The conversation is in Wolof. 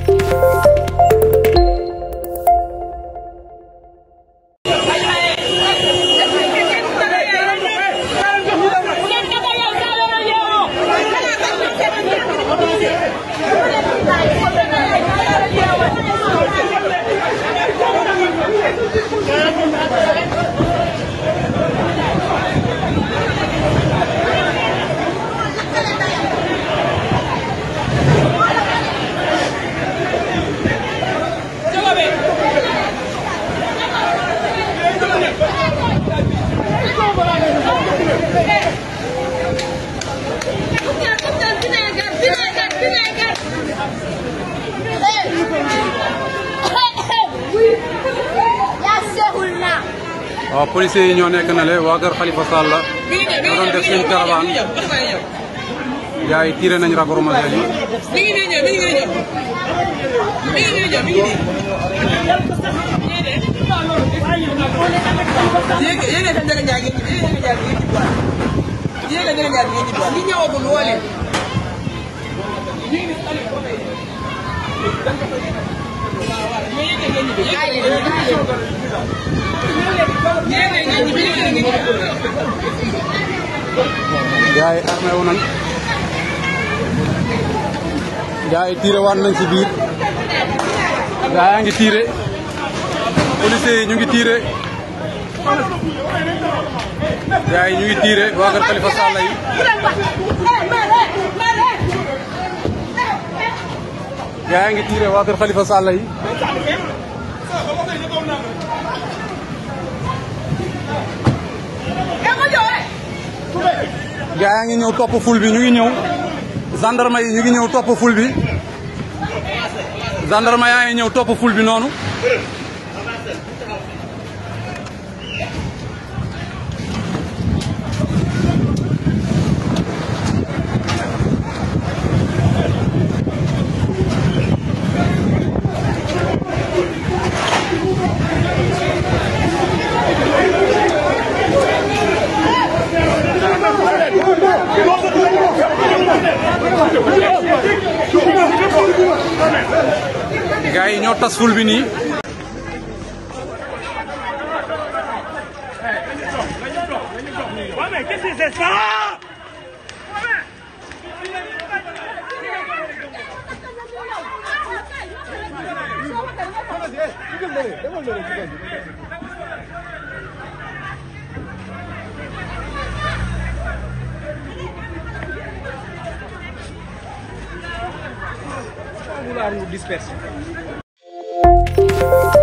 waaw policiers yi ñoo nekk na le waa kër Khalifa Sall la ñoo doon def seen caravane gars yi tiré nañ lacrymogène yi mi ngi nii ñëw mi ngi nii ñëw mi ngi nii ñëw mi ngi nii. yéeg yéeg a Ndiaga Ndiaye ngeen ñibbi yéeg a Ndiaga Ndiaye ngeen ñibbi waat li ñëwagul woo leen. gars yi armé wu nañ gars yi tiré waat nañ ci biir gars yaa ngi tiré policiers yi ñu ngi tiré gars yi ñu ngi tiré waa kër Khalifa Sall yi gars yaa ngi tiré waa kër Khalifa Sall yi gars yaa ngi ñëw topp ful bi ñu ngi ñëw gendarme yi ñu ngi ñëw topp ful bi gendarme yaa ngi ñëw topp ful bi noonu gars yi ñoo tas ful bi nii Ouais, mais qu'est-ce que c'est ça vouloir nous disperser.